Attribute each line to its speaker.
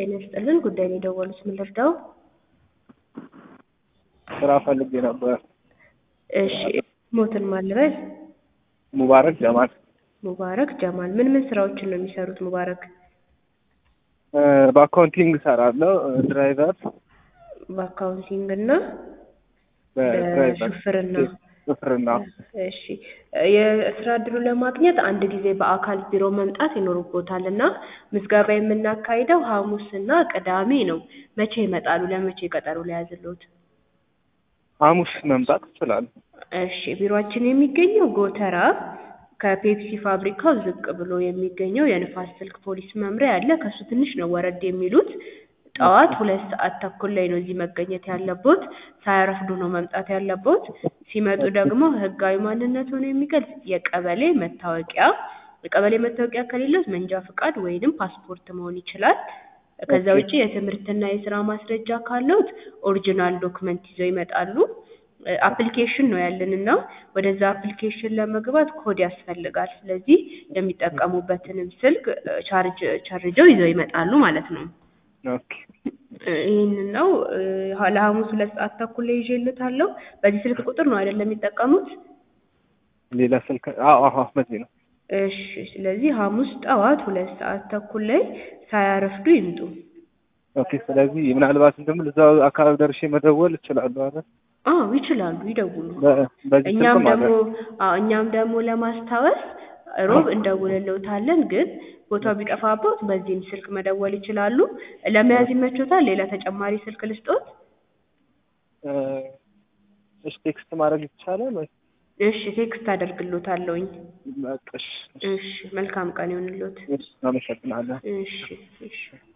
Speaker 1: ጤና ይስጥልን ጉዳይ ነው የደወሉት ምን ልርዳው?
Speaker 2: ስራ ፈልጌ ነበር።
Speaker 1: እሺ ሞትን ማን ልበል?
Speaker 2: ሙባረክ ጀማል
Speaker 1: ሙባረክ ጀማል ምን ምን ስራዎችን ነው የሚሰሩት ሙባረክ?
Speaker 2: እ በአካውንቲንግ እሰራለሁ። ድራይቨር
Speaker 1: በአካውንቲንግ እና
Speaker 2: በድራይቨር
Speaker 1: በሹፍርና
Speaker 2: ሹፍርና
Speaker 1: እሺ የስራ እድሉ ለማግኘት አንድ ጊዜ በአካል ቢሮ መምጣት ይኖርቦታል እና ምዝገባ የምናካሂደው ሐሙስና ቅዳሜ ነው። መቼ ይመጣሉ? ለመቼ ቀጠሮ ሊያዝልዎት?
Speaker 2: ሐሙስ መምጣት እችላለሁ።
Speaker 1: እሺ ቢሮአችን የሚገኘው ጎተራ ከፔፕሲ ፋብሪካው ዝቅ ብሎ የሚገኘው የንፋስ ስልክ ፖሊስ መምሪያ አለ። ከሱ ትንሽ ነው ወረድ የሚሉት። ጠዋት ሁለት ሰዓት ተኩል ላይ ነው እዚህ መገኘት ያለቦት። ሳያረፍዱ ነው መምጣት ያለቦት። ሲመጡ ደግሞ ህጋዊ ማንነቱን የሚገልጽ የቀበሌ መታወቂያ የቀበሌ መታወቂያ ከሌለው መንጃ ፍቃድ ወይንም ፓስፖርት መሆን ይችላል። ከዛ ውጪ የትምህርትና የስራ ማስረጃ ካለዎት ኦሪጂናል ዶክመንት ይዘው ይመጣሉ። አፕሊኬሽን ነው ያለን እና ወደዛ አፕሊኬሽን ለመግባት ኮድ ያስፈልጋል። ስለዚህ የሚጠቀሙበትንም ስልክ ቻርጅ ቸርጀው ይዘው ይመጣሉ ማለት ነው።
Speaker 2: ኦኬ
Speaker 1: ይህንን ነው እ ለሐሙስ ሁለት ሰዓት ተኩል ላይ ይዤልዎታለሁ። በዚህ ስልክ ቁጥር ነው አይደለም የሚጠቀሙት?
Speaker 2: ሌላ ስልክ አዎ አዎ በዚህ ነው።
Speaker 1: እሺ ስለዚህ ሐሙስ ጠዋት ሁለት ሰዓት ተኩል ላይ ሳያረፍዱ ይምጡ።
Speaker 2: ኦኬ ስለዚህ ምናልባት እንደምን እዛው አካባቢ ደርሼ መደወል እችላለሁ አይደል?
Speaker 1: አዎ ይችላሉ፣ ይደውሉ።
Speaker 2: በ- በዚህ
Speaker 1: እኛም
Speaker 2: ስልክ
Speaker 1: ደግሞ
Speaker 2: ማለት
Speaker 1: አዎ እኛም ደግሞ ለማስታወስ ሮብ እንደውልልዎታለን። ግን ቦታው ቢጠፋቦት በዚህም ስልክ መደወል ይችላሉ። ለመያዝ ይመቾታል? ሌላ ተጨማሪ ስልክ ልስጦት?
Speaker 2: እ እሺ ቴክስት ማድረግ ይቻላል ወይ?
Speaker 1: እሺ ቴክስት አደርግልዎታለሁኝ።
Speaker 2: በቃ እሺ
Speaker 1: እሺ መልካም ቀን ይሁንልዎት።
Speaker 2: እሺ አመሰግናለሁ።
Speaker 1: እሺ እሺ